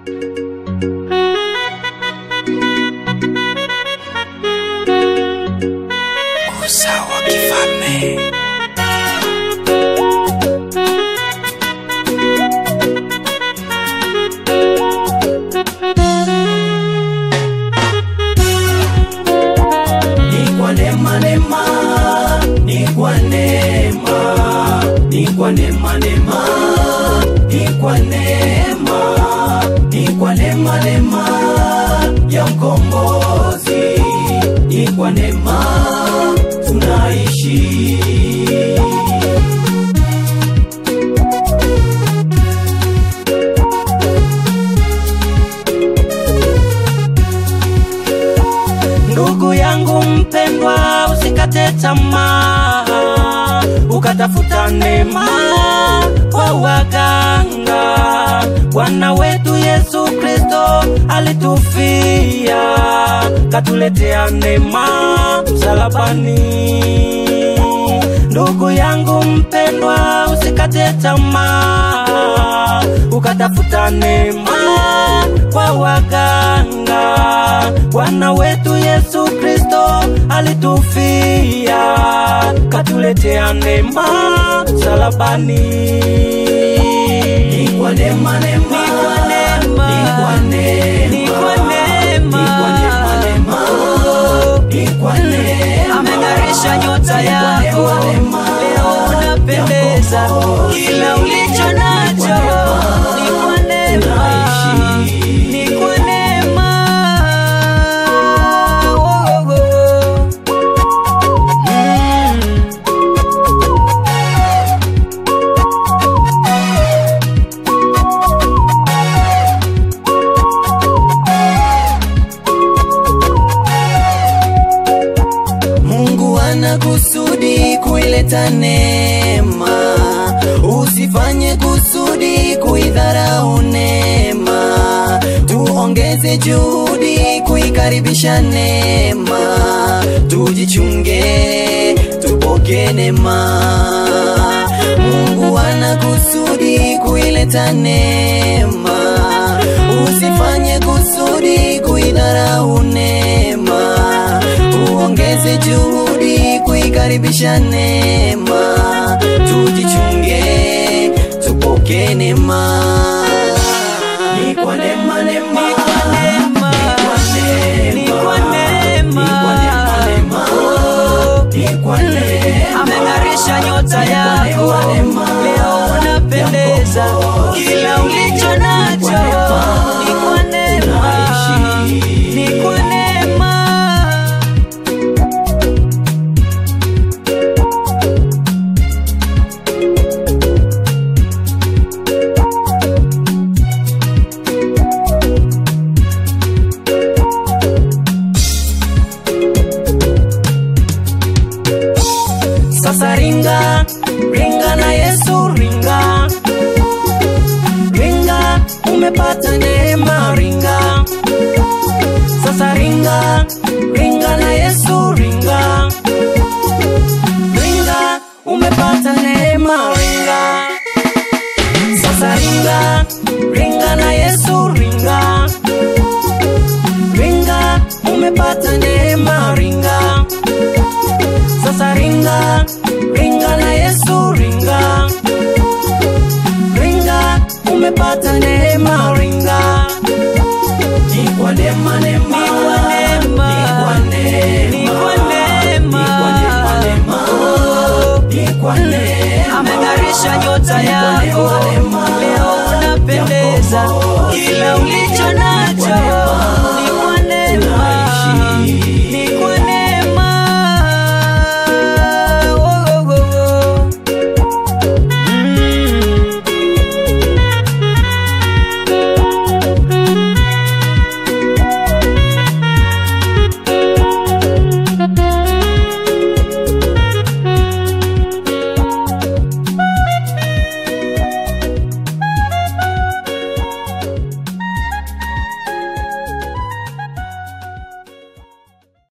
Usawa kifalme. Ni kwa neema neema, ni kwa neema, ni kwa neema neema, ni kwa neema, ni kwa neema neema ya mkombozi, ni kwa neema tunaishi. Ndugu yangu mpendwa, usikate tamaa, ukatafuta neema kwa waganga. Bwana wetu Yesu Kristo alitufia, katuletea neema msalabani. Ndugu yangu mpendwa, usikate tamaa, ukatafuta neema kwa waganga. Bwana wetu Yesu Kristo alitufia, katuletea neema msalabani. Ni kwa neema neema, ni kwa neema, ni kwa neema, ni kwa neema neema, ni kwa neema. ameng'arisha nyota Ni kwa yako neema, neema leo unapendeza ya mkombozi. kila ulicho nacho ni kwa neema ni kwa neema Oh, oh, oh. Mm. Mungu ana kusudi kuileta neema, usifanye kusudi kuidharau neema. Tuongeze juhudi kuikaribisha neema, tujichunge tupoke neema. Mungu ana kusudi kuileta neema, usifanye kusudi kuidharau neema tuongeze juhudi kuikaribisha neema, tujichunge tupoke neema. Ni kwa neema neema, Ni kwa neema, ni ni kwa neema. ni kwa neema neema, ni kwa neema. ameng'arisha nyota Ni kwa yako neema, neema leo unapendeza ya mkombozi. kila ulicho Ni nacho kwa neema ni kwa neema tunaishi. ni kwa neema Sasa ringa ringa na Yesu ringa ringa, umepata neema ringa. Sasa ringa ringa na Yesu ringa ringa, umepata neema ringa. Sasa ringa ringa na Yesu ringa ringa, umepata neema ringa. Sasa ringa ringa na Yesu ringa ringa, umepata neema ringa. Ni kwa neema neema, Ni kwa neema. ni kwa neema, Ni kwa neema. ni kwa neema neema, ni kwa neema. ameng'arisha nyota Ni kwa yako neema, neema leo unapendeza ya mkombozi. kila ulicho nacho